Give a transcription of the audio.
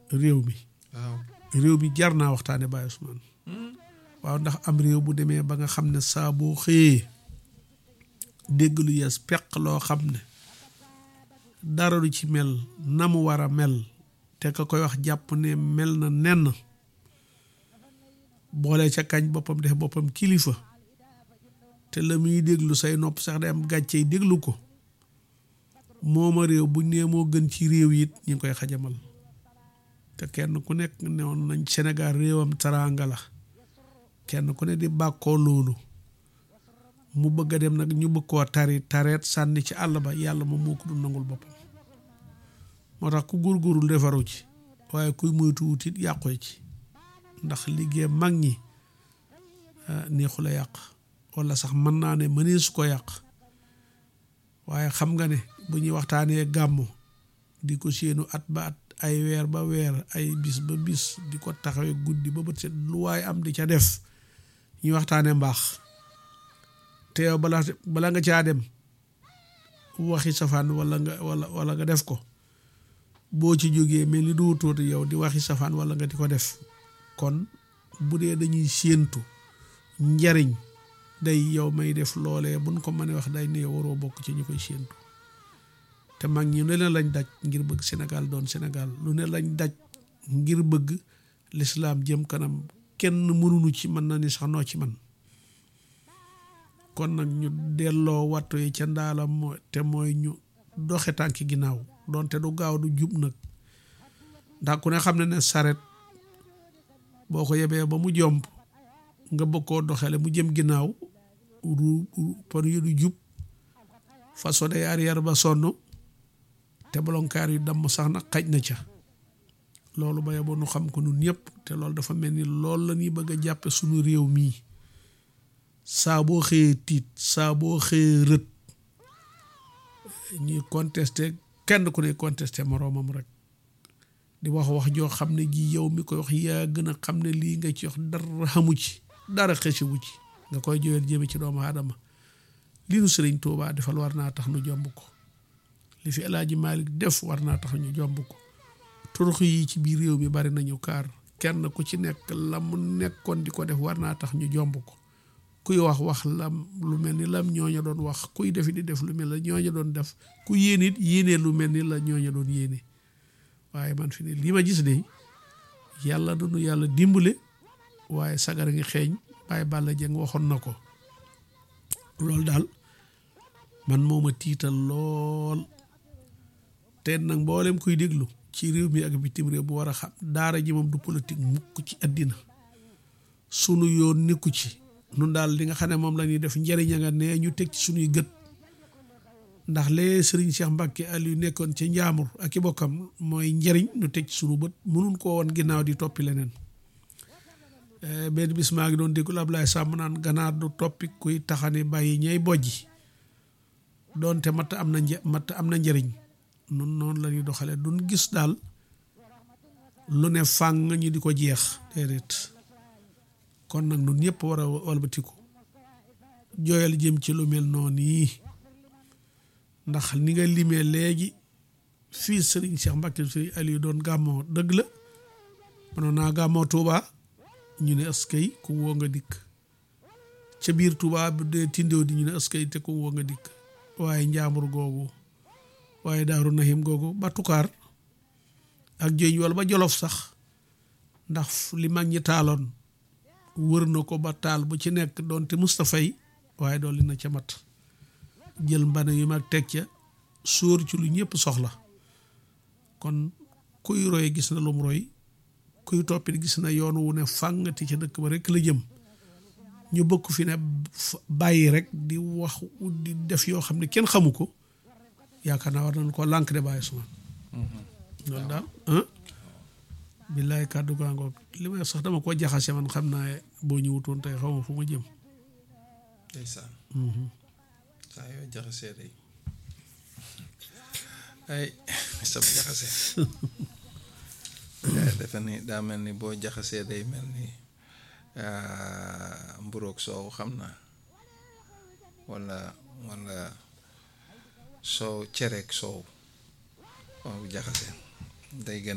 réew mi waaw réew mi jar naa waxtaane Baye Ousmane waaw ndax am réew bu demee ba nga xam ne saa boo xëyee dégg lu yees peq loo xam ne dara du ci mel na mu war a mel te ka koy wax jàpp ne mel na nenn boole ca kañ boppam def boppam kilifa te la muy déglu say nopp sax day am gàccey déglu ko mooma réew buñ nee moo gën ci réew it ñu ngi koy xajamal te kenn ku nekk newoon nañ Sénégal réewam taraanga la kenn ku ne di bàkkoo loolu mu bëgg a dem nag ñu bëgg koo tari tareet sànni ci àll ba yàlla moom moo ko du nangul boppam moo tax ku góorgóorul defaru ci waaye kuy moytu wutit yàqu ci ndax liggéey mag ñi neexu la yàq wala sax mën naa ne mënee su ko yàq waaye xam nga ne bu ñuy waxtaanee gàmmu di ko séenu at ba at ay weer ba weer ay bis ba bis di ko taxawee guddi ba bët set lu waaye am di ca def ñuy waxtaanee mbaax te yow bala bala nga caa dem waxi safaan wala nga wala wala nga def ko boo ci jógee mel ni du tuuti yow di waxi safaan wala nga di ko def kon bu dee dañuy séentu njariñ day yow may def loolee buñ ko mënee wax day ne waroo bokk ci ñu koy séentu te mag ñi lu ne lañ daj ngir bëgg Sénégal doon Sénégal lu ne lañ daj ngir bëgg lislaam jëm kanam kenn mënuñu ci mën na ni sax noo ci man kon nag ñu delloo wattu yi ca ndaalam moo te mooy ñu doxe tànki ginnaaw doonte du gaaw du jub nag ndax ku ne xam ne ne saret boo ko yebee ba mu jomb nga bëgg koo doxale mu jëm ginnaaw ru pon yu du jub façon day arrière ba sonn te bolonkaar yu damm sax nag xaj na ca loolu ba yeboo nu xam ko nun ñëpp te loolu dafa mel ni loolu la ñuy bëgg a jàppe suñu réew mii saa boo xëyee tiit saa boo xëyee rët ñuy contesté kenn ku ne contesté moroomam rek di wax wax joo xam ne ji yow mi koy wax yaa gën a xam ne lii nga ci wax dara xamu ci dara xësiwu ci nga koy joyal jëme ci doomu aadama li nu sëriñ Tuubaa defal war naa tax nu jomb ko li fi El Hadji Malick def war naa tax ñu jomb ko turux yi ci biir réew mi bari nañu kaar kenn ku ci nekk la mu nekkoon di ko def war naa tax ñu jomb ko kuy wax wax lam lu mel ni lam ñooña doon wax kuy defi di def lu mel la ñooña doon def ku yéen it yéenee lu mel ni la ñooña doon yéene waaye man fi ne lii ma gis de yàlla dunu yàlla dimbale waaye sagar ngi xeeñ Baye Balla Dieng waxoon na ko loolu daal man moo ma tiital lool te nag mboolem kuy déglu ci réew mi ak bitim réew bu war a xam daara ji moom du politique mukk ci àddina sunu yoon nekku ci nun daal li nga xam ne moom la ñuy def njëriñ a nga ne ñu teg ci sunuy gët ndax lee sëriñ Cheikh Mbacke Aliou nekkoon ca njaamur ak i bokkam mooy njëriñ ñu teg ci sunu bët mënun koo woon ginnaaw di toppi leneen benn bis maa ngi doon déggul Ablaye Samb naan ganaar du toppi kuy taxani bàyyi ñay bojji doonte matt am na një matt am na njëriñ nun noonu la ñuy doxale duñ gis daal lu ne fàng ñu di ko jeex déedéet kon nag nun ñëpp war a walbatiku jooyal jëm ci lu mel noonu yi ndax ni nga limee léegi fii sëriñ Cheikh Mbacke sëriñ Aliou doon gàmmoo dëgg la mënoon naa gàmmoo Touba ñu ne askay ku woo nga dikk ca biir Touba bu dee tindéew di ñu ne askay te ku woo nga dikk waaye njaambur googu waaye daaru nahim googu ba tukaar ak jëñ wala ba jolof sax ndax li mag ñi taaloon wër na ko ba taal bu ci nekk doonte Moustapha yi waaye dool li na ca mat jël mbana yu mag teg ca sóor ci lu ñëpp soxla kon kuy roy gis na lum roy kuy toppit gis na yoon wu ne fàngati ca dëkk ba rek la jëm ñu bëgg fi ne bàyyi rek di wax di def yoo xam ne kenn xamu ko yaakaar naa war nañ ko lànk de bàyyi suma loolu daal billaay kàddu gaa ngoog li may sax dama ko jaxase man xam naa boo ñëwutoon tey xaw ma fu ma jëm ndeysaan saa yoo jaxasee day ay sab jaxase yaa defe ni daa mel ni boo jaxasee day mel ni mburoog soow xam naa walla walla soow cereeg soow waaw jaxase day gën